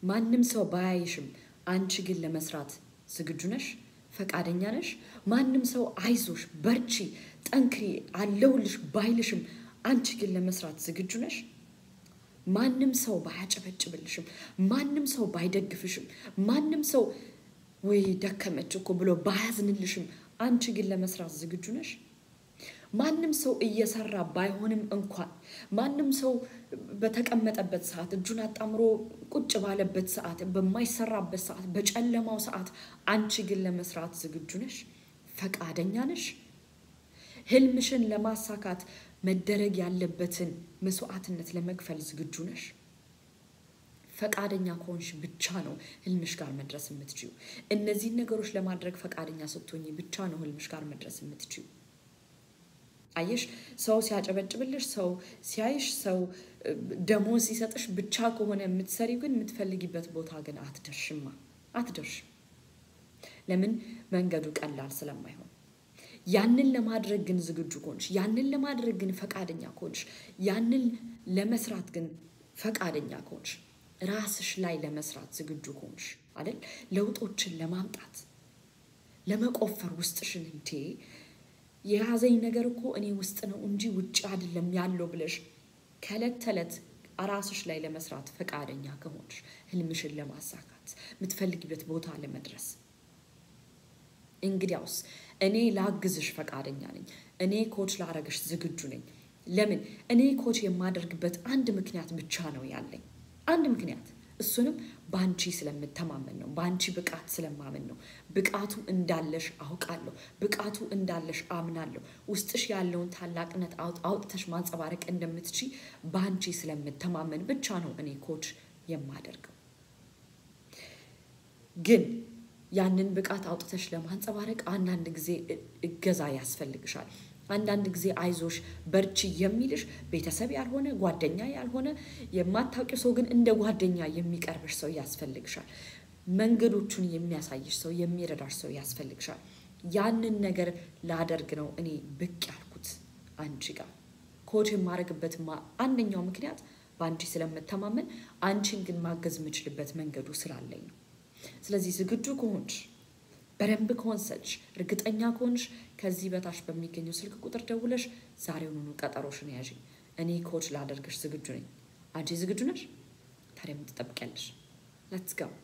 ማንም ሰው ባያይሽም አንቺ ግን ለመስራት ዝግጁ ነሽ? ፈቃደኛ ነሽ? ማንም ሰው አይዞሽ፣ በርቺ፣ ጠንክሪ፣ አለሁልሽ ባይልሽም አንቺ ግን ለመስራት ዝግጁ ነሽ? ማንም ሰው ባያጨበጭብልሽም፣ ማንም ሰው ባይደግፍሽም፣ ማንም ሰው ወይ ደከመች እኮ ብሎ ባያዝንልሽም አንቺ ግን ለመስራት ዝግጁ ነሽ? ማንም ሰው እየሰራ ባይሆንም እንኳን ማንም ሰው በተቀመጠበት ሰዓት እጁን አጣምሮ ቁጭ ባለበት ሰዓት፣ በማይሰራበት ሰዓት፣ በጨለማው ሰዓት አንቺ ግን ለመስራት ዝግጁ ነሽ? ፈቃደኛ ነሽ? ህልምሽን ለማሳካት መደረግ ያለበትን መስዋዕትነት ለመክፈል ዝግጁ ነሽ? ፈቃደኛ ከሆንሽ ብቻ ነው ህልምሽ ጋር መድረስ የምትችዩ። እነዚህን ነገሮች ለማድረግ ፈቃደኛ ስትሆኝ ብቻ ነው ህልምሽ ጋር መድረስ የምትችዩ። አየሽ፣ ሰው ሲያጨበጭብልሽ፣ ሰው ሲያይሽ፣ ሰው ደሞዝ ሲሰጥሽ ብቻ ከሆነ የምትሰሪው ግን የምትፈልጊበት ቦታ ግን አትደርሽማ፣ አትደርሽም። ለምን? መንገዱ ቀላል ስለማይሆን። ያንን ለማድረግ ግን ዝግጁ ከሆንሽ፣ ያንን ለማድረግ ግን ፈቃደኛ ከሆንሽ፣ ያንን ለመስራት ግን ፈቃደኛ ከሆንሽ፣ ራስሽ ላይ ለመስራት ዝግጁ ከሆንሽ አይደል? ለውጦችን ለማምጣት ለመቆፈር ውስጥሽን እንዴ የያዘኝ ነገር እኮ እኔ ውስጥ ነው እንጂ ውጭ አይደለም ያለው ብለሽ ከዕለት ተዕለት ራስሽ ላይ ለመስራት ፈቃደኛ ከሆንሽ ህልምሽን ለማሳካት የምትፈልጊበት ቦታ ለመድረስ እንግዲያውስ እኔ ላግዝሽ ፈቃደኛ ነኝ። እኔ ኮች ላረግሽ ዝግጁ ነኝ። ለምን? እኔ ኮች የማደርግበት አንድ ምክንያት ብቻ ነው ያለኝ፣ አንድ ምክንያት እሱንም በአንቺ ስለምተማመን ነው። በአንቺ ብቃት ስለማመን ነው። ብቃቱ እንዳለሽ አውቃለሁ። ብቃቱ እንዳለሽ አምናለሁ። ውስጥሽ ያለውን ታላቅነት አውጥተሽ ማንጸባረቅ እንደምትቺ በአንቺ ስለምተማመን ብቻ ነው እኔ ኮች የማደርገው። ግን ያንን ብቃት አውጥተሽ ለማንጸባረቅ አንዳንድ ጊዜ እገዛ ያስፈልግሻል። አንዳንድ ጊዜ አይዞሽ በርቺ የሚልሽ ቤተሰብ ያልሆነ ጓደኛ ያልሆነ የማታውቂው ሰው ግን እንደ ጓደኛ የሚቀርብሽ ሰው ያስፈልግሻል። መንገዶቹን የሚያሳይሽ ሰው፣ የሚረዳሽ ሰው ያስፈልግሻል። ያንን ነገር ላደርግ ነው እኔ ብቅ ያልኩት አንቺ ጋር። ኮች የማደርግበት አንደኛው ምክንያት በአንቺ ስለምተማመን፣ አንቺን ግን ማገዝ የምችልበት መንገዱ ስላለኝ ነው። ስለዚህ ዝግጁ ከሆንሽ በደንብ ከወንሰች እርግጠኛ ከሆንሽ ከዚህ በታች በሚገኘው ስልክ ቁጥር ደውለሽ ዛሬውኑ ቀጠሮሽን ያዥ። እኔ ኮች ላደርግሽ ዝግጁ ነኝ። አንቺ ዝግጁ ነሽ? ታዲያ ምን ትጠብቂያለሽ? ሌትስ ጎ